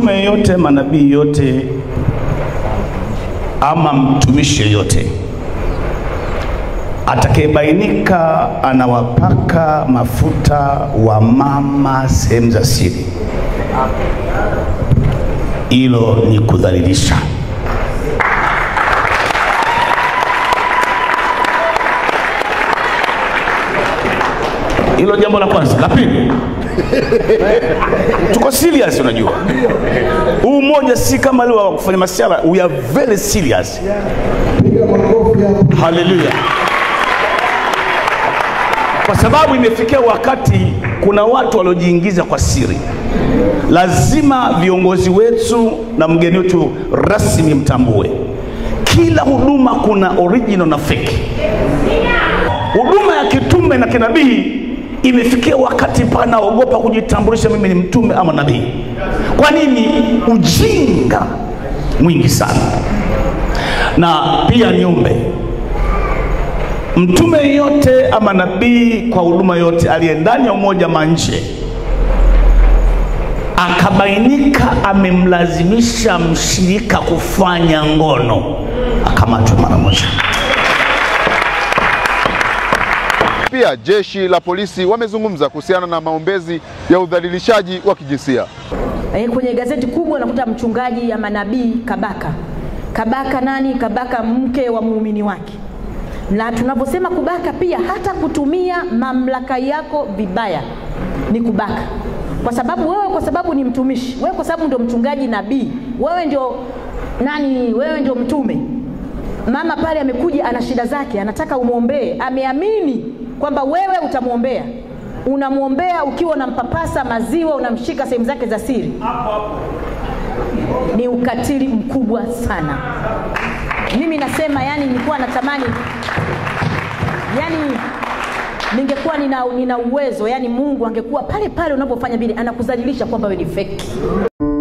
mtume yote, manabii yote, ama mtumishi yoyote atakayebainika anawapaka mafuta wa mama sehemu za siri, hilo ni kudhalilisha. Hilo jambo la kwanza. La pili, tuko serious. Unajua huu mmoja si kama leo wa kufanya masiara, we are very serious. Haleluya! Kwa sababu imefikia wakati kuna watu waliojiingiza kwa siri. Lazima viongozi wetu na mgeni wetu rasmi mtambue, kila huduma kuna original na fake. Huduma ya kitume na kinabii imefikia wakati panaogopa kujitambulisha, mimi ni mtume ama nabii. Kwa nini? Ujinga mwingi sana. Na pia niombe mtume yeyote ama nabii kwa huduma yote aliye ndani ya umoja ama nje, akabainika amemlazimisha mshirika kufanya ngono, akamatwe mara moja. Pia jeshi la polisi wamezungumza kuhusiana na maombezi ya udhalilishaji wa kijinsia. Eh, kwenye gazeti kubwa nakuta mchungaji ama nabii Kabaka. Kabaka nani? Kabaka mke wa muumini wake. Na tunaposema kubaka pia hata kutumia mamlaka yako vibaya ni kubaka, kwa sababu wewe, kwa sababu ni mtumishi wewe, kwa sababu ndio mchungaji nabii, wewe ndio nani? Wewe ndio mtume. Mama pale amekuja, ana shida zake, anataka umwombee, ameamini kwamba wewe utamwombea unamwombea ukiwa unampapasa maziwa, unamshika sehemu zake za siri, ni ukatili mkubwa sana. Mimi nasema yani, nilikuwa natamani yani ningekuwa nina, nina uwezo yani, Mungu angekuwa pale pale unapofanya vile, anakudhalilisha kwamba wewe ni feki.